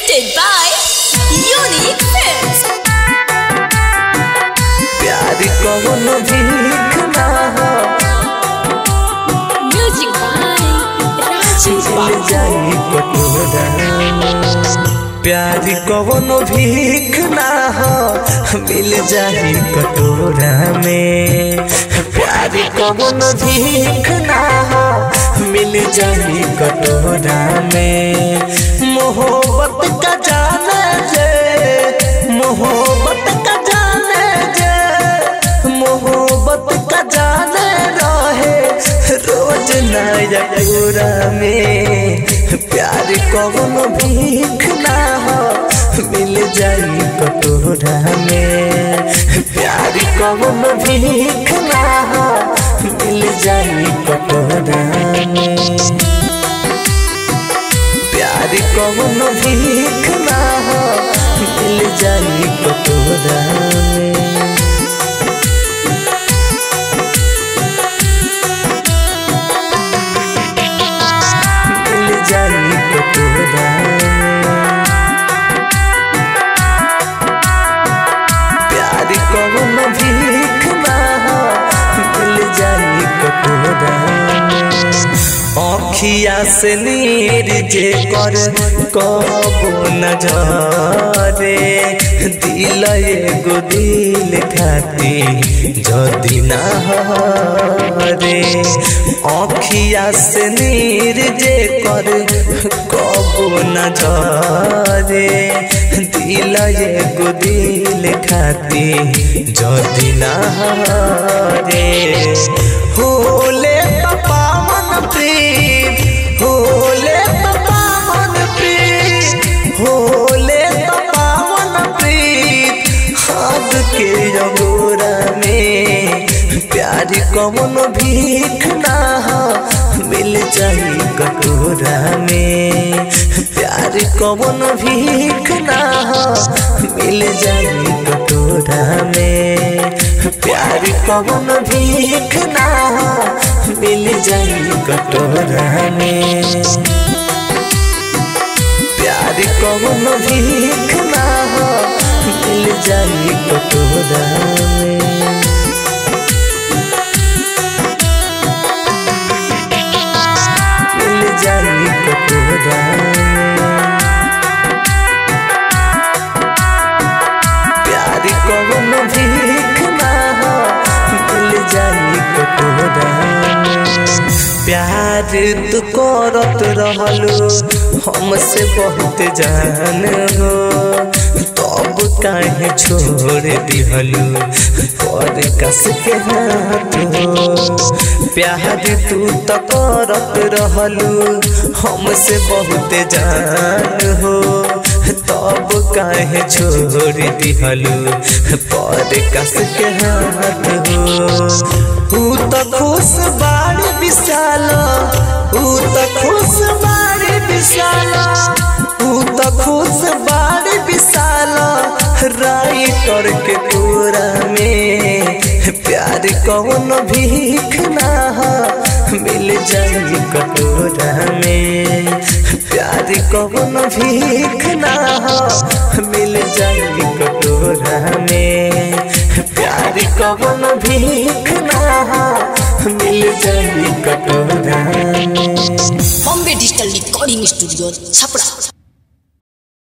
presented by Unique Films. प्यार कौन भीख ना हो Music by Rajiv मिल जाई कटोरा प्यार कौन भीख ना हो मिल जाई कटोरा में प्यार कौन भीख ना हो मिल जाई कटोरा में मोहब्बत का जाने जे मोहब्बत का जाने जे मोहब्बत का जाने रहे रोज नया पूरा में प्यार कौन भीख ना हो मिल जाई कटोरा में प्यार कौन भीख ना हो मिल जाई कटोरा में प्यार कौन भीख ना हो मिल जाई कटोरा में मिल जाई कटोरा प्यार कौन भीख ना हो मिल जाई कटोरा अखिया से नीर जे कर कबो नजरे दिल एगो दिल खाती जदि ना रे अखिया से नीर जे कर कबो नजरे दिल एगो दिल खाती जदि ना रे होले पावन प्रीत होले पावन प्रीत होले पावन प्रीत हाथ के जगोरा में प्यार कौन भीख ना हो मिल जाई कटोरा में प्यार कौन भीख ना हो मिल जाई कटोरा में प्यार कौन भीख ना हो मिल जाई कटोरा में प्यार कौन भीख ना हो मिल जाई कटोरा में मिल जाई कटोरा में प्यार कौन भीख ना हो मिल जाई कटोरा में प्यार तू करत रहलो हमसे बहुत जान हो तब काहे छोड़ दिहलू पर कस के हाथ हो प्यार तू तो करत रहलू हमसे बहुत जान हो तब काहे छोड़ दिहलू पर कस के हाथ हो ऊ तो खुश बाड़ी विशाल ऊ तो खुश बाड़ी विशाल ऊ तो खुश बाड़ी विशाल राइटर के पूरा में प्यार कौन भीख ना हो मिल जाई कटोरा में प्यार कौन भीख ना हो मिल जाई कटोरा में प्यार कौन भीख ना हो मिल जाई कटोरा में Bombay Digital Recording Studio, Chapra.